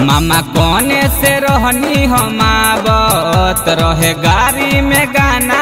मामा कोने से रहनी हम आवत रहे गाड़ी में गाना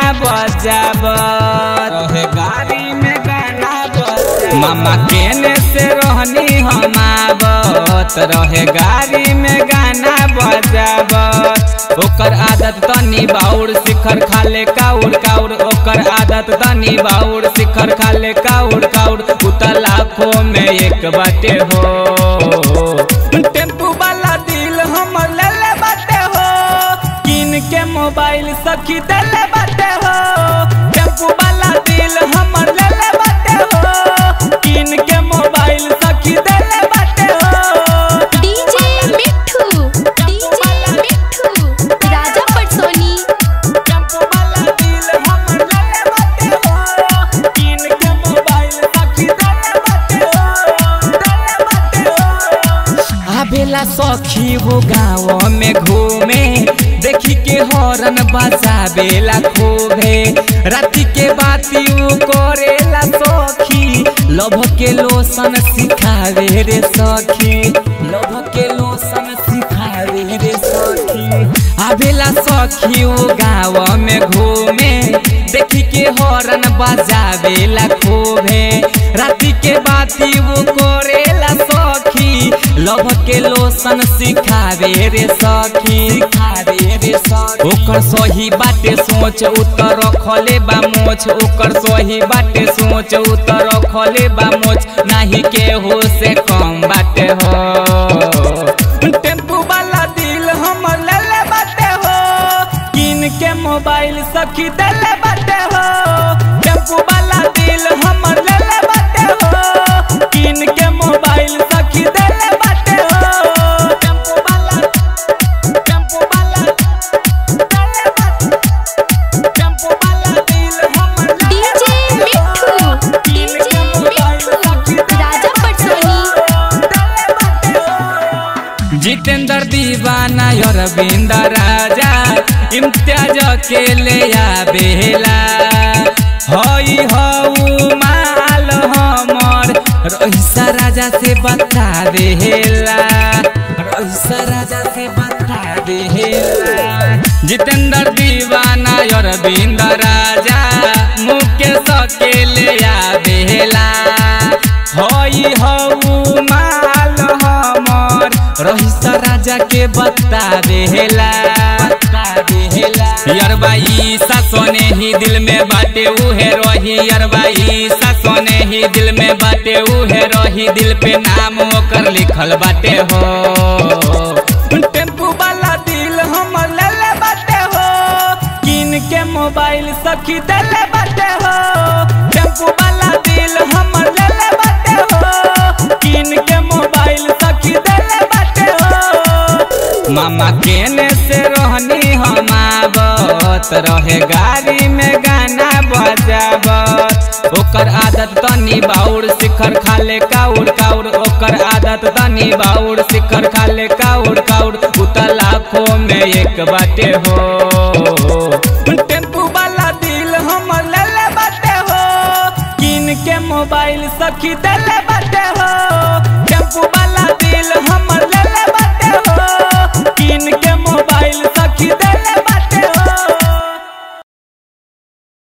बजावत रहे गाड़ी में गाना बजावत मामा केने से रहनी हम आवत रहे गाड़ी में गाना बजावत ओकर आदत तनी बाउर शिखर खाले काउर काउर ओकर आदत तनी बाउर शिखर खाले काउर काउर उता लाखों में एक बाटे हो टेम्पू वाला दिल हमर ले ले बाटे हो किन के मोबाइल सखी दे ले बाटे हो टेम्पू वाला दिल हमर ले ले बाटे हो किन के मोबाइल सखी दे ले बाटे हो डीजे मिठू डीजे मिठू राजा पटसोनी टेम्पू वाला दिल हमर ले ले बाटे हो किन के मोबाइल सखी दे ले बाटे हो दे ले बाटे हो आबेला सखी वो गाँव में घूमे देखी के हॉर्न बजाबेला खूबे राति के बाती उ करेला सखी लभ के लोसन सिखावे रे सखी लभ के लोसन सिखावे रे सखी आबेला सखी उ गाँव में घूमे देखी के हॉर्न बजाबेला खूबे राति के बाती वो करेला सखी लभ के लोसन सिखावे रे सखी सिखावे रे सखी ओकर सही बाटे सोच उतर रखले बा मोछ ओकर सही बाटे सोच उतर रखले बा मोछ नाही के हो से कम बाटे हो टेम्पू वाला दिल हमर ले ले बाटे हो किन के मोबाइल सखी दे ले बाटे हो टेम्पू वाला दिल हमर ले ले बाटे हो किन के मोबाइल सखी दे ले बाटे हो टेम्पू वाला टेम्पू वाला दे ले बाटे टेम्पू वाला दिल हमर ले ले डीजे मिठू डीजे मिठू राजा पटसोनी जितेंद्र दीवाना अरविंद राजा इम्तियाज के ले आबेला हई हऊ माल हमर रईसा राजा से बता देला रईसा राजा से बता देला जितेंद्र दीवाना अरविंद राजा मुकेश के ले आबेला हई हऊ माल हमर रहीसा राजा के बता देला बता देला यरबा ईसा सोने ही दिल में बाटे उहे रही यरबा ईसा सोने ही दिल में बाटे उहे रही दिल पे नाम ओकर लिखल बाटे हो टेम्पू वाला दिल हमर ले ले बाटे हो किन के मोबाइल सखी दे ले बाटे हो टेम्पू वाला दिल हमर ले ले बाटे हो किन के मोबाइल सखी दे ले बाटे हो मामा केने से रहनी हम आवत रहे गाड़ी में गाना बजावत ओकर आदत तनी बाउर शिखर खाले काउर काउर ओकर आदत तनी बाउर शिखर खाले काउर काउर उता लाखों में एक बाटे हो टेम्पू वाला दिल हमर ले ले बाटे हो किन के मोबाइल सखी दे ले बाटे हो